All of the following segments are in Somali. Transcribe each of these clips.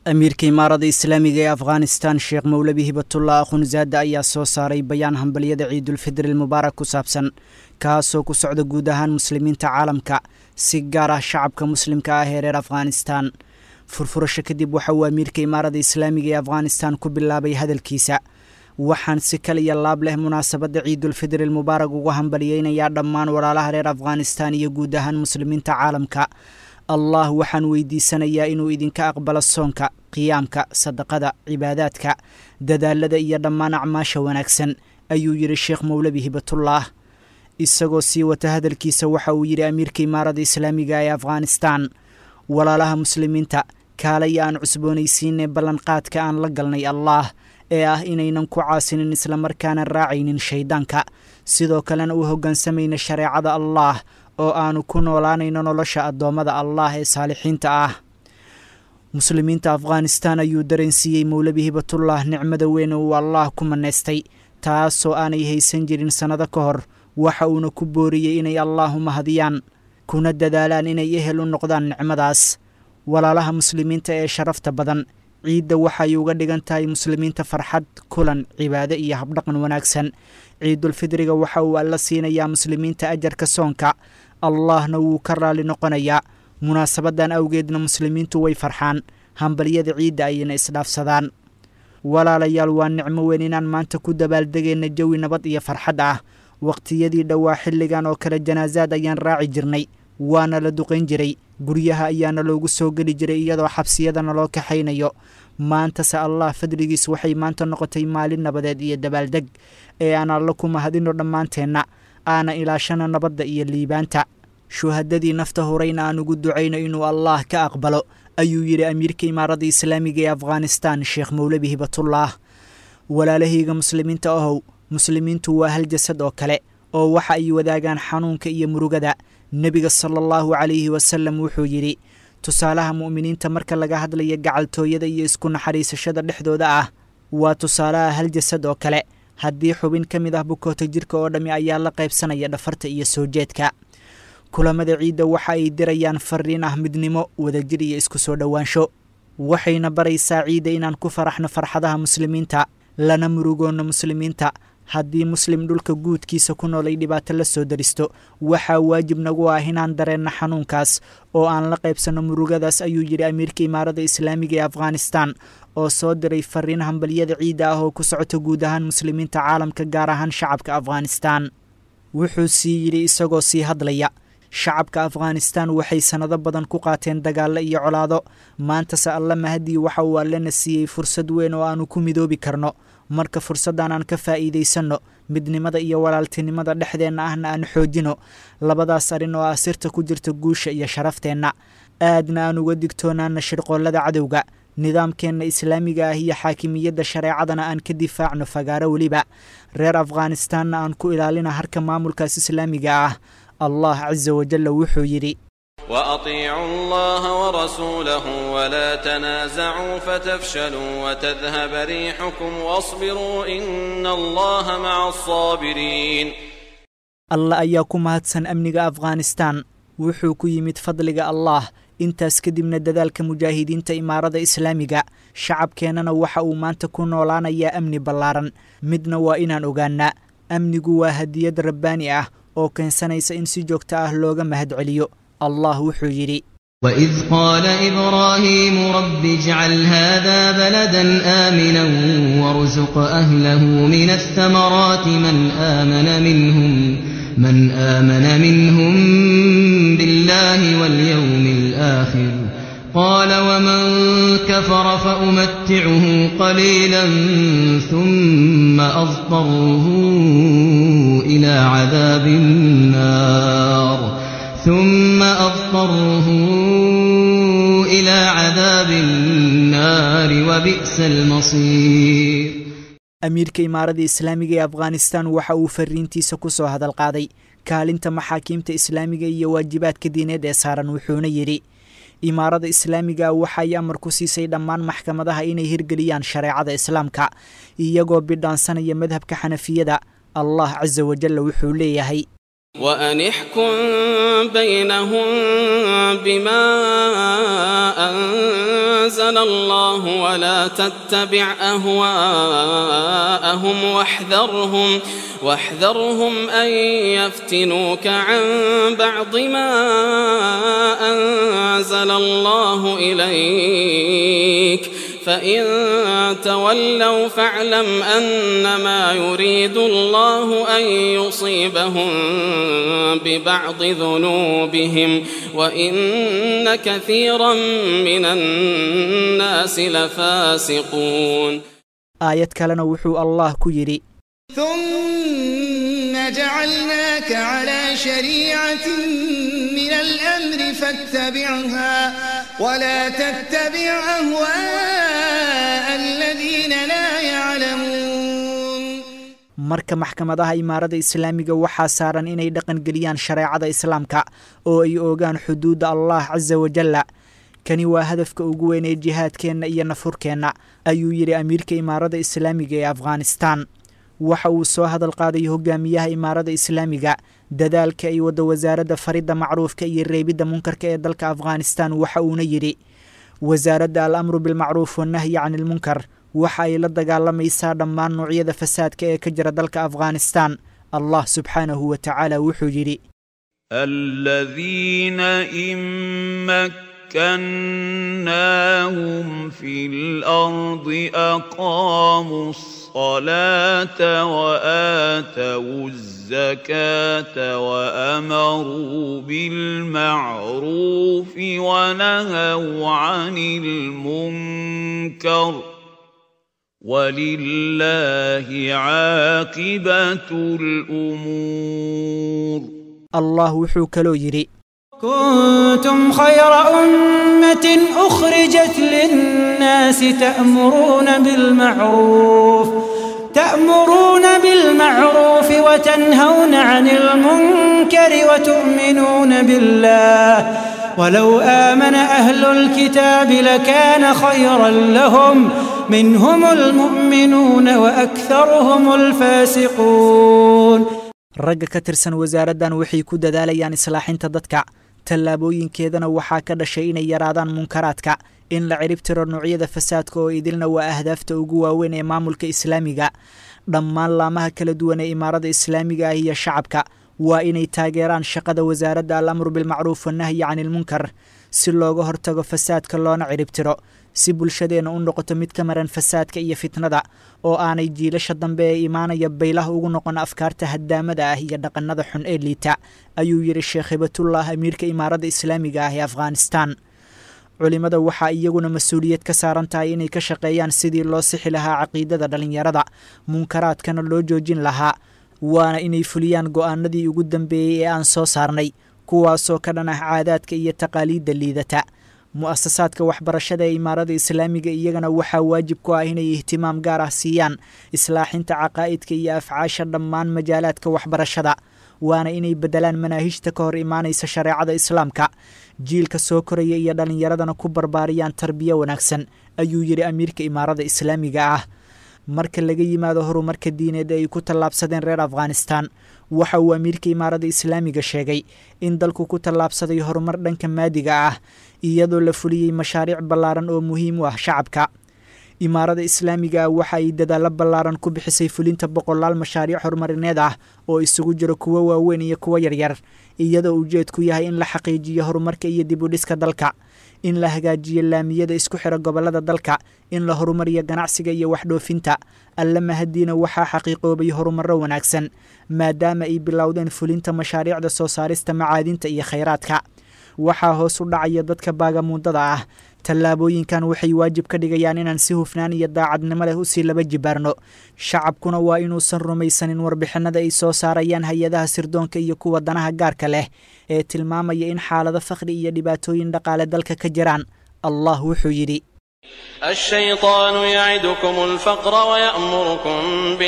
amiirka imaarada islaamiga ee afghanistan sheekh mowlabi hibatullah akhunzaada ayaa soo saaray bayaan hambalyada ciidulfidri mubaarak ku saabsan kaasoo ku socda guud ahaan muslimiinta caalamka si gaar ah shacabka muslimka ah ee reer afghanistan furfurasho kadib waxa uu amiirka imaarada islaamiga ee afghanistan ku bilaabay hadalkiisa waxaan si kal iyo laab leh munaasabadda ciidulfidri mubaarak ugu hambalyeynayaa dhammaan walaalaha reer afghanistan iyo guud ahaan muslimiinta caalamka allah waxaan weydiisanayaa inuu idinka aqbalo soonka qiyaamka sadaqada cibaadaadka dadaalada iyo dhammaan acmaasha wanaagsan ayuu yidhi sheekh mowlabi hibatullah isagoo sii wata hadalkiisa waxa uu yidhi amiirka imaarada islaamiga ee afghanistan walaalaha muslimiinta kaalaya aan cusboonaysiinay ballanqaadka aan la galnay allaah ee ah inaynan ku caasinin islamarkaana raacaynin shayddaanka sidoo kalena u hoggaansamayna shareecada allaah oo aanu ku noolaanayno nolosha addoommada allah ee saalixiinta ah muslimiinta afghanistan ayuu dareensiiyey mowlabi hibatullah nicmada weyn uu allaah ku manaystay taasoo aanay haysan jirin sannado ka hor waxa uuna ku booriyey inay allaahu mahadiyaan kuna dadaalaan inay ehel u noqdaan nicmadaas walaalaha muslimiinta ee sharafta badan ciidda waxay uga dhigan tahay muslimiinta farxad kulan cibaado iyo habdhaqan wanaagsan ciidulfidriga waxa uu alla siinayaa muslimiinta ajarka soonka allahna wuu ka raalli noqonayaa munaasabadan awgeedna muslimiintu way farxaan hambalyada ciidda ayayna isdhaafsadaan walaalayaal waa nicmo weyn inaan maanta ku dabaaldegayna jawi nabad iyo farxad ah waqtiyadii dhowaa xilligan oo kale janaasaad ayaan raaci jirnay waana la duqayn jiray guryaha ayaana loogu soo geli jiray iyadoo xabsiyadana loo kaxaynayo maantase allah fadligiis waxay maanta noqotay maalin nabadeed iyo dabaaldeg ee aan alla ku mahadino dhammaanteenna aana ilaashana nabadda iyo liibaanta shuhadadii nafta horeyna aan ugu ducayno inuu allaah ka aqbalo ayuu yidhi amiirka imaarada islaamiga ee afghanistan sheekh mowlabi hibatullah walaalahayga muslimiinta ahow muslimiintu waa hal jasad oo kale oo waxa ay wadaagaan xanuunka iyo murugada nebiga sala allahu calayhi wasalam wuxuu yidhi tusaalaha mu'miniinta marka laga hadlaya gacaltooyada iyo isku naxariisashada dhexdooda ah waa tusaalaha hal jasad oo kale haddii xubin ka mid ah bukoota jirka oo dhammi ayaa la qaybsanaya dhafarta iyo soo jeedka kulamada ciidda waxa ay dirayaan fariin ah midnimo wadajir iyo isku soo dhowaansho waxayna baraysaa ciidda inaan ku faraxno farxadaha muslimiinta lana murugoonno muslimiinta haddii muslim dhulka guudkiisa ku nool ay dhibaato la soo daristo waxaa waajib nagu ah inaan dareenno xanuunkaas oo aan la qaybsanno murugadaas ayuu yidhi amiirka imaarada islaamiga ee afghanistan oo soo diray fariin hambalyada ciidda ah oo ku socota guud ahaan muslimiinta caalamka gaar ahaan shacabka afghanistan wuxuu sii yidhi isagoo sii hadlaya shacabka afghanistan waxay sannado badan ku qaateen dagaallo iyo colaado maantase alla mahadii waxa uu allena siiyey fursad weyn oo aanu ku midoobi karno marka fursaddan aan ka faa'iidaysanno midnimada iyo walaaltinimada dhexdeenna ahna aan xoojino labadaas arrin oo ah sirta ku jirta guusha iyo sharafteenna aadna aan uga digtoonaana shirqoollada cadowga nidaamkeenna islaamiga ah iyo xaakimiyadda shareecadana aan ka difaacno fagaaro weliba reer afghanistanna aan ku ilaalina harka maamulkaas islaamiga ah allah casa wajalla wuxuu yidhi وأطيعوا الله ورسوله ولا تنازعوا فتفشلوا وتذهب ريحكم واصبروا إن الله مع الصابرين alla ayaa ku mahadsan amniga afghanistan wuxuu ku yimid fadliga allah intaas kadibna dadaalka mujaahidiinta imaarada islaamiga shacabkeennana waxa uu maanta ku noolaanayaa amni ballaaran midna waa inaan ogaannaa amnigu waa hadiyad rabbaani ah oo keensanaysa in si joogto ah looga mahadceliyo allah wuxuu yidhi وإذ قال إبراهيم رب اجعل هذا بلدا آمنا وارزق أهله من الثمرات من آمن منهم من آمن منهم بالله واليوم الآخر قال ومن كفر فأمتعه قليلا ثم أضطره إلى عذاب النار ثم أضطره إلى عذاب النار وبئس المصير amiirka imaarada islaamiga ee afghanistan waxa uu fariintiisa ku soo hadal qaaday kaalinta maxaakiimta islaamiga iyo waajibaadka diineed ee saaran wuxuuna yidhi imaarada islaamiga waxay amar ku siisay dhammaan maxkamadaha inay hirgeliyaan shareecada islaamka iyagoo bidhaansanaya madhabka xanafiyada allah casa wajalla wuxuu leeyahay وأن احكم بينهم بما أنزل الله ولا تتبع أهواءهم واحذرهم واحذرهم أن يفتنوك عن بعض ما أنزل الله إليك فإن تولوا فاعلم أنما يريد الله أن يصيبهم ببعض ذنوبهم وإن كثيرا من الناس لفاسقون aayad kalena wuxuu allah ku yidhi ثم جعلناك على شريعة من الأمر فاتبعها ولا تتبع أهواء الذين لا يعلمون marka maxkamadaha imaarada islaamiga waxaa saaran inay dhaqan geliyaan shareecada islaamka oo ay oogaan xuduudda allah casa wajalla kani waa hadafka ugu weyn ee jihaadkeenna iyo nafurkeenna ayuu yidhi amiirka imaarada islaamiga ee afghanistan waxa uu soo hadal qaaday hogaamiyaha imaarada islaamiga dadaalka ay wadda wasaaradda faridda macruufka iyo reebidda munkarka ee dalka afghanistan waxa uuna yidhi wasaaradda al amru bilmacruuf wannahyi can ilmunkar waxa ay la dagaalamaysaa dhammaan noocyada fasaadka ee ka jira dalka afghanistan allah subxaanahu wa tacaala wuxuu yidhi الذين إن مكناهم في الأرض أقاموا الصلاة وآتوا الزكاة وأمروا بالمعروف ونهوا عن المنكر ولله عاقبة الأمور allah wuxuu kaloo yidhi كنتم خير أمة أخرجت للناس تأمرون بالمعروف تأمرون بالمعروف وتنهون عن المنكر وتؤمنون بالله ولو آمن أهل الكتاب لكان خيرا لهم منهم المؤمنون وأكثرهم الفاسقون ragga ka tirsan wasaaraddan waxay ku dadaalayaan islaaxinta dadka tallaabooyinkeedana waxaa ka dhashay inay yaraadaan munkaraadka in la cirib tiro noocyada fasaadka oo idilna waa ahdaafta ugu waaweyn ee maamulka islaamiga dhammaan laamaha kala duwan ee imaarada islaamiga ah iyo shacabka waa inay taageeraan shaqada wasaaradda al amru bilmacruuf wannahyi can ilmunkar si looga hortago fasaadka loona cirib tiro si bulshadeenna u noqoto mid ka maran fasaadka iyo fitnada oo aanay jiilasha dambe ee imaanaya baylaha ugu noqon afkaarta haddaamada ah iyo dhaqannada xun ee liita ayuu yidhi sheekh hibatullah amiirka imaaradda islaamiga ah ee afghanistan culimmada waxaa iyaguna mas-uuliyad ka saaran tahay inay ka shaqeeyaan sidii loo sixi lahaa caqiidada dhallinyarada munkaraadkana loo joojin lahaa waana inay fuliyaan go'aanadii ugu dambeeyey ee aan soo saarnay kuwaasoo ka dhan ah caadaadka iyo taqaaliidda liidata mu'asasaadka waxbarashada ee imaarada islaamiga iyagana waxaa waajib ku ah inay ihtimaam gaar ah siiyaan islaaxinta caqaa'idka iyo afcaasha dhammaan majaalaadka waxbarashada waana inay beddelaan manaahijta ka hor imaanaysa shareecada islaamka jiilka soo koraya iyo dhallinyaradana ku barbaariyaan tarbiyo wanaagsan ayuu yidhi amiirka imaarada islaamiga ah marka laga yimaado horumarka diineed ee ay ku tallaabsadeen reer afghanistan waxa uu amiirka imaarada islaamiga sheegay in dalku ku tallaabsaday horumar dhanka maadiga ah iyadoo la fuliyey mashaariic ballaaran oo muhiim u ah shacabka imaarada islaamiga ah waxa ay dadaallo ballaaran ku bixisay fulinta boqolaal mashaariic horumarineed ah oo isugu jiro kuwo waaweyn iyo kuwo yaryar iyadoo ujeedku yahay in la xaqiijiyo horumarka iyo dib u dhiska dalka in la hagaajiyo laamiyada isku xira gobollada dalka in la horumariyo ganacsiga iyo waxdhoofinta alle mahadiina waxaa xaqiiqoobay horumarro wanaagsan maadaama ay bilowdeen fulinta mashaariicda soo saarista macaadinta iyo khayraadka waxaa hoos u dhacaya dadka baagamuundada ah tallaabooyinkan waxay waajib ka dhigayaan inaan si hufnaan iyo daacadnimo leh usii laba jibaarno shacabkuna waa inuusan rumaysanin warbixinada ay soo saarayaan hay-adaha sirdoonka iyo kuwa danaha gaarka leh ee tilmaamaya in xaalado fakhri iyo dhibaatooyin dhaqaale dalka ka jiraan allah wuxuu yidhi الشيطان يعدكم الفقر ويأمركم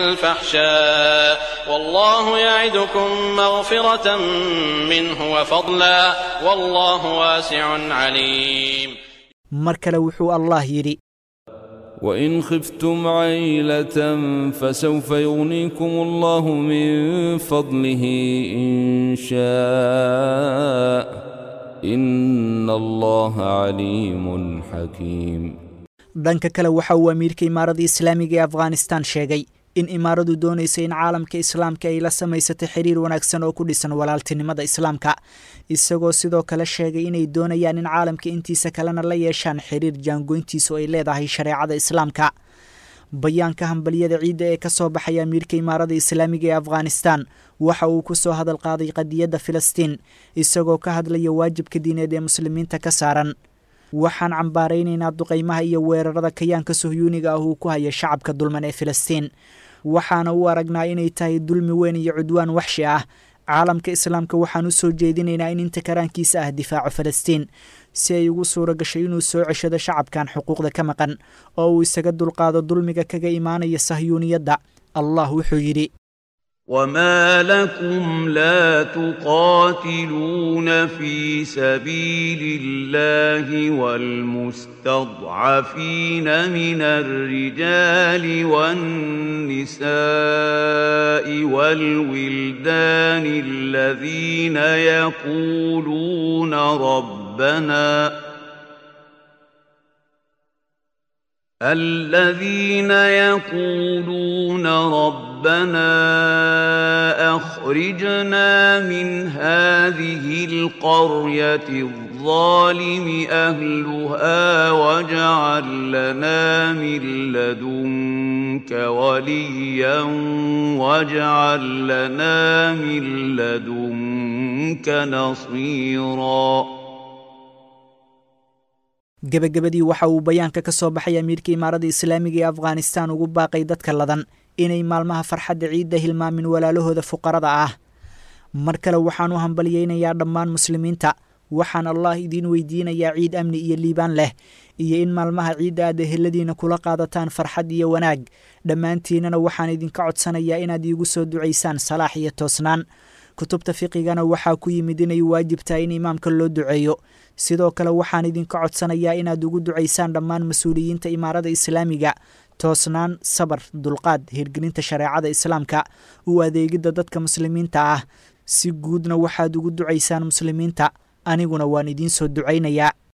بالفحشاء والله يعدكم مغفرة منه وفضلا والله واسع عليم mar kale wuxuu allah yidhi وإن خفتم عيلة فسوف يغنيكم الله من فضله إن شاء إن الله عليم حكيم dhanka kale waxa uu amiirka imaaradda islaamiga ee afghanistan sheegay in imaaradu doonaysa in caalamka islaamka ay la samaysatay xiriir wanaagsan oo ku dhisan walaaltinimada islaamka isagoo sidoo kale sheegay inay doonayaan in caalamka intiisa kalena la yeeshaan xiriir jaangoyntiisu ay leedahay shareecada islaamka bayaanka hambaliyada ciidda ee ka soo baxay amiirka imaaradda islaamiga ee afghanistan waxa uu ku soo hadal qaaday qadiyadda filistiin isagoo ka hadlaya waajibka diineed ee muslimiinta ka saaran waxaan cambaaraynaynaa duqaymaha iyo weerarada kayaanka sohyuuniga ah uu ku haya shacabka dulman ee filistiin waxaana u aragnaa inay tahay dulmi weyn iyo cudwaan waxshi ah caalamka islaamka waxaan u soo jeedinaynaa in inta karaankiisa ah difaaco filistiin si ay ugu suura gashay inuu soo ceshado shacabkan xuquuqda ka maqan oo uu isaga dulqaado dulmiga kaga imaanaya sahyuuniyadda allah wuxuu yidhi وما لكم لا تقاتلون في سبيل الله والمستضعفين من الرجال والنساء والولدان الذين يقولون ربنا الذين يقولون ربنا اخرجنا من هذه القريه الظالم اهلها واجعل لنا من لدنك وليا واجعل لنا من لدنك نصيرا gebagabadii waxa uu bayaanka ka soo baxay amiirka imaaradda islaamiga ee afghanistan ugu baaqay dadka ladan inay maalmaha farxadda ciidda hilmaamin walaalahooda fuqarada ah mar kale waxaan u hambalyaynayaa dhammaan muslimiinta waxaan allah idiin weydiinayaa ciid amni iyo liibaan leh iyo in maalmaha ciidda aad eheladiina kula qaadataan farxad iyo wanaag dhammaantiinana waxaan idinka codsanayaa inaad iigu soo ducaysaan salaax iyo toosnaan kutubta fiqigana waxaa ku yimid inay waajib tahay in imaamka loo duceeyo sidoo kale waxaan idinka codsanayaa inaad ugu ducaysaan dhammaan mas-uuliyiinta imaarada islaamiga toosnaan sabar dulqaad hirgelinta shareecada islaamka u adeegidda dadka muslimiinta ah si guudna waxaad ugu ducaysaan muslimiinta aniguna waan idiin soo ducaynayaa